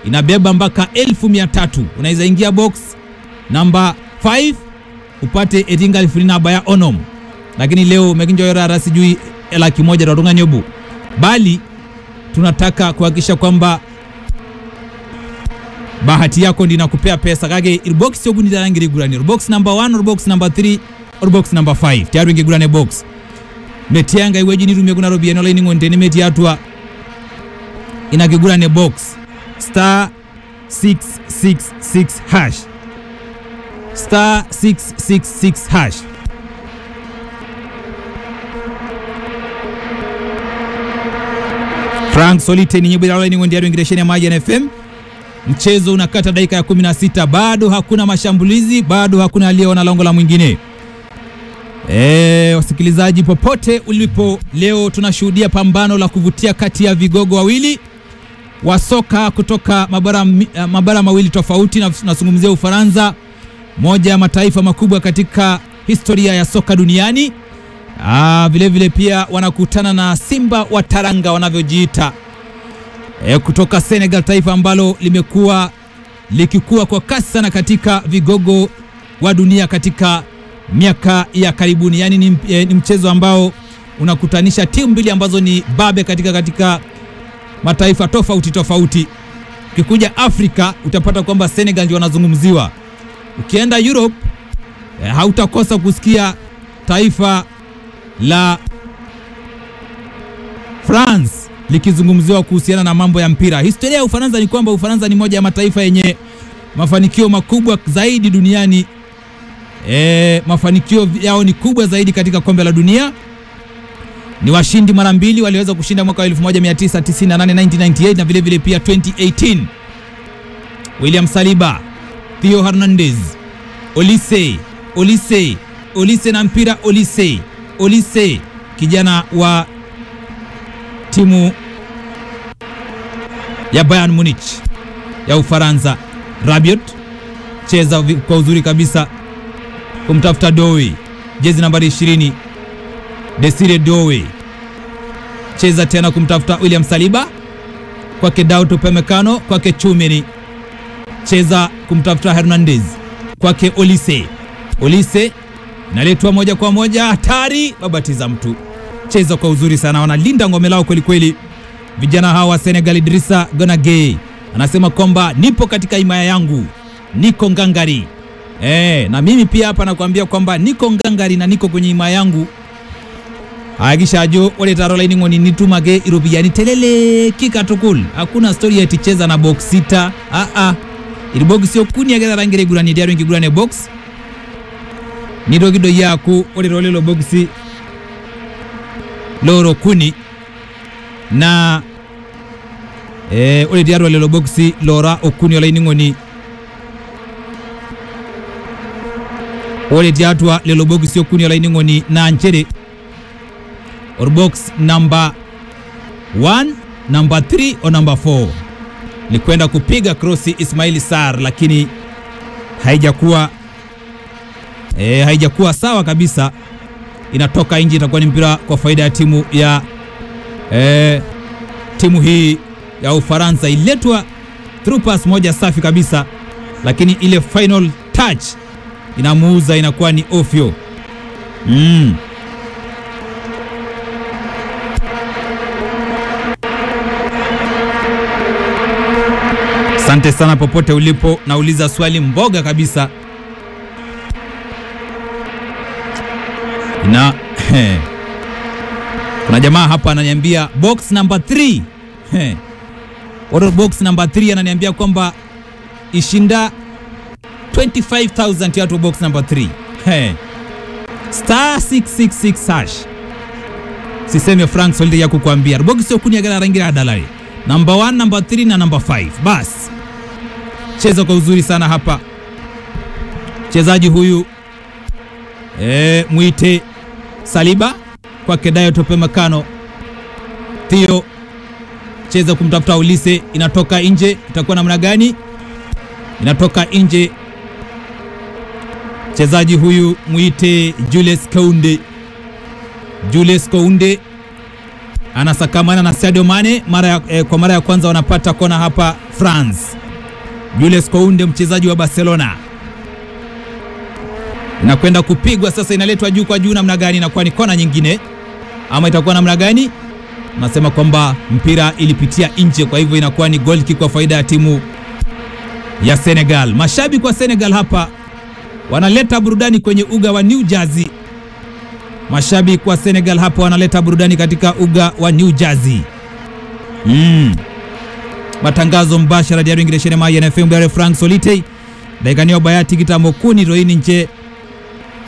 inabeba mpaka elfu mia tatu unaweza ingia box namba 5 upate etinga elfu naba ya onom lakini leo mekinjoyorara sijui laki moja tatunga nyobu bali tunataka kuhakikisha kwamba bahati yako ndi nakupea pesa kake irbox yokunitarangira box number 1 or box number 3 or box number 5 tiaru ingigurane box metianga iweji nitumie kuna robiani olainingonte meti atua inakigurane box star 666 hash star 666 hash Frank Solite ni nyimbo ya ningo ndiyo ingiresheni ya Maji FM. Mchezo unakata dakika ya 16, bado hakuna mashambulizi, bado hakuna aliyeona lango la mwingine. Eh, wasikilizaji popote ulipo, leo tunashuhudia pambano la kuvutia kati ya vigogo wawili wa soka kutoka mabara, mabara mawili tofauti, na tunazungumzia Ufaransa, moja ya mataifa makubwa katika historia ya soka duniani. Ah, vile vile pia wanakutana na Simba wa Taranga wanavyojiita e, kutoka Senegal, taifa ambalo limekuwa likikua kwa kasi sana katika vigogo wa dunia katika miaka ya karibuni. Yaani ni, e, ni mchezo ambao unakutanisha timu mbili ambazo ni babe katika katika mataifa tofauti tofauti. Ukikuja Afrika utapata kwamba Senegal ndio wanazungumziwa. Ukienda Europe e, hautakosa kusikia taifa la France likizungumziwa kuhusiana na mambo ya mpira. Historia ya Ufaransa ni kwamba Ufaransa ni moja ya mataifa yenye mafanikio makubwa zaidi duniani. E, mafanikio yao ni kubwa zaidi katika kombe la dunia. Ni washindi mara mbili, waliweza kushinda mwaka wa 1998 1998 na vile vile pia 2018. William Saliba, Theo Hernandez, Olise, Olise, Olise na mpira Olise Olise kijana wa timu ya Bayern Munich ya Ufaransa. Rabiot cheza kwa uzuri kabisa kumtafuta Dowe, jezi nambari 20. Desire Dowe cheza tena kumtafuta William Saliba, kwake Daud Upamecano, kwake Chumeni, cheza kumtafuta Hernandez, kwake Olise. Olise naletwa moja kwa moja, hatari, babatiza mtu. Cheza kwa uzuri sana, wanalinda ngome lao kweli kweli vijana hawa wa Senegal. Idrissa Gonage anasema kwamba nipo katika himaya yangu, niko ngangari e, na mimi pia hapa nakwambia kwamba niko ngangari na niko kwenye himaya yangu agishajo oletarolaining'oni nitumage iropiani telele kikatukul hakuna stori eti cheza na box sita a a iri box yokuni agetharangire igurani diaro ingigurane box nirogido yaku orero lelo bogisi loro kuni na e, ore diaro lelo bogisi lora okuni olaining'oni ore diatwa lelo bogisi okuni olaining'oni na nchere or box number 1 number 3 o number 4 ni kwenda kupiga krosi Ismaili Sar, lakini haijakuwa E, haijakuwa sawa kabisa, inatoka nje. Itakuwa ni mpira kwa faida ya timu ya e, timu hii ya Ufaransa. Iletwa through pass moja safi kabisa, lakini ile final touch inamuuza, inakuwa ni ofyo mm. Asante sana popote ulipo, nauliza swali mboga kabisa na kuna jamaa hapa ananiambia box number 3 order box number 3 ananiambia kwamba ishinda 25000 yatu box number 3 star 666 hash siseme Frank Solide ya kukuambia box sio kuni agala rangira dalari number 1 number 3 na number 5 bas cheza kwa uzuri sana hapa mchezaji huyu e, mwite Saliba kwake Dayot Upamecano. Theo cheza kumtafuta Olise, inatoka nje. Itakuwa namna gani? Inatoka nje. Mchezaji huyu mwite Julius Kounde. Julius Kounde anasakamana na Sadio Mane mara ya, eh, kwa mara ya kwanza wanapata kona hapa France. Julius Kounde mchezaji wa Barcelona inakwenda kupigwa sasa, inaletwa juu kwa juu namna gani? Inakuwa ni kona nyingine ama itakuwa namna gani? Nasema kwamba mpira ilipitia nje, kwa hivyo inakuwa ni goal kick kwa faida ya timu ya Senegal. Mashabiki wa Senegal hapa wanaleta burudani kwenye uga wa New Jersey. Mashabiki wa Senegal hapa wanaleta burudani katika uga wa New Jersey. Mm. Matangazo mbashara ya ringireshene ma NFM Frank Solite daikaniwa bayati kitambo kuni roini nje